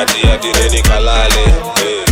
ati ati nini kalale hey.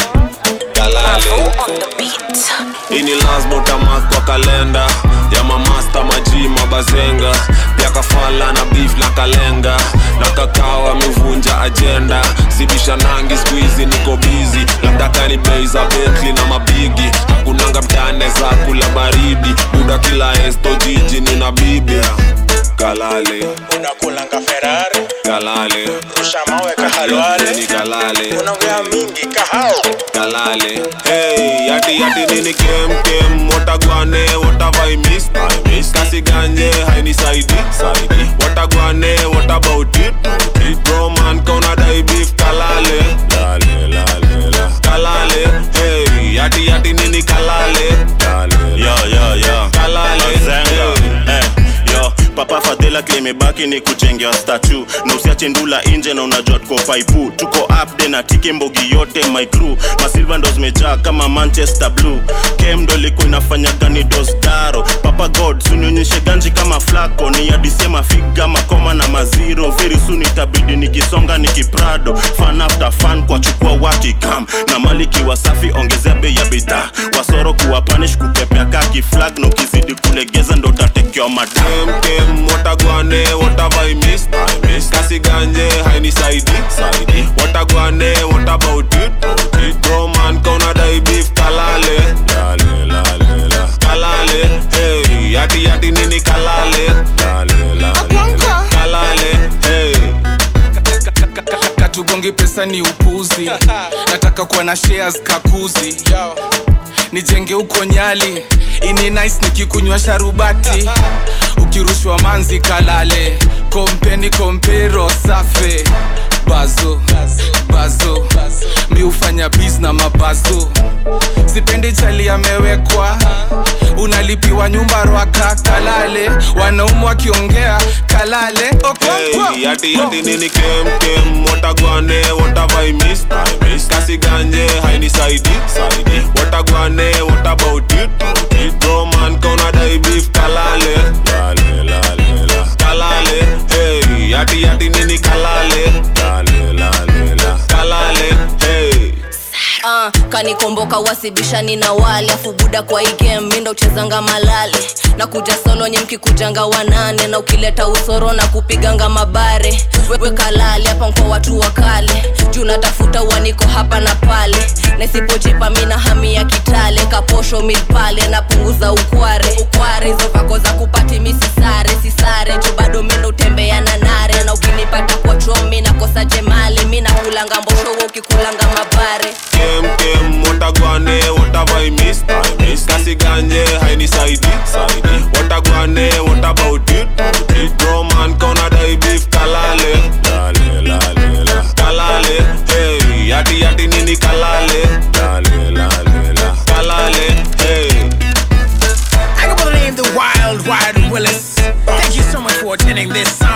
kalale on the beat. ini lazima utamark kwa kalenda ya mamasta maji mabazenga pia kafala na beef na kalenga na kakao amevunja ajenda sibisha nangi skuizi niko bizi labda kani bei za betli na mabigi hakunanga mtane za kula baridi buda kila esto jiji nina bibi kalale unakulanga ferari kalale rusha mawe kahalwale ni kalale unaongea mingi kahao kalale hey yati yati nini kem kem watagwane watavai miss I miss kasi ganje haini saidi saidi watagwane what about it it bro man kauna dai beef kalale lale lale la kalale hey yati yati nini kalale lale yo yo yo kalale Zenga. hey. Eh, yo papa fadhila kilimebaki ni kujengewa statu na usiache ndula inje na unajua tuko paipu tuko upde na tiki mbogi yote my crew masilva ndo zimejaa kama manchester blue kem ndo ilikuwa inafanya gani dosdaro papa god sunionyeshe ganji kama flako ni adisema figa makoma na maziro very soon itabidi nikisonga nikiprado fan after fan kwa chukua wakikam na maliki wasafi ongezea bei ya bidhaa wasoro kuwa panish kupepea kaki flag na ukizidi kulegeza ndo utatekewa madam kem kem watagwane watavai miss I miss kasi ganje haini saidi saidi watagwane what about it it bro man kauna dai beef kalale lale lale la kalale hey yati yati nini kalale lale lale la kalale hey katugongi pesa ni upuzi nataka kuwa na shares kakuzi nijenge huko nyali ini nice nikikunywa sharubati ukirushwa manzi kalale kompeni kompero safe bazo bazo mi hufanya bis na mabazo sipendi chali amewekwa unalipiwa nyumba rwaka kalale wanaumu wakiongea kalale Okonkwo. Hey, yati yati nini kem kem watagwane watavai miss I miss kasi ganje haini saidi saidi watagwane what about it it bro man kauna dai beef kalale lale lale la kalale hey yati yati nini kalale lale lale la kalale hey Uh, kanikomboka wasibishani na wale afu buda kwa hii game mindo uchezanga malale na kuja solo nye mkikujanga wanane na ukileta usoro na kupiganga mabare wewe kalale hapa kwa watu wa kale juu natafuta uaniko hapa na pale na isipojipa mina hami ya kitale kaposho mil pale napunguza ukware ukware hizo vako za kupati misisare sisare juu bado mindo utembea na nare na ukinipata kwa chomi nakosa jemali mi nakulanga mbosho we ukikulanga mabare kem kem watagwane watavai miss I miss kasi ganje haini saidi saidi watagwane what about it it bro man kauna dai beef kalale lale lale la kalale hey yati yati nini kalale lale lale la kalale hey I go by the name the Wild Wild Willis. Thank you so much for attending this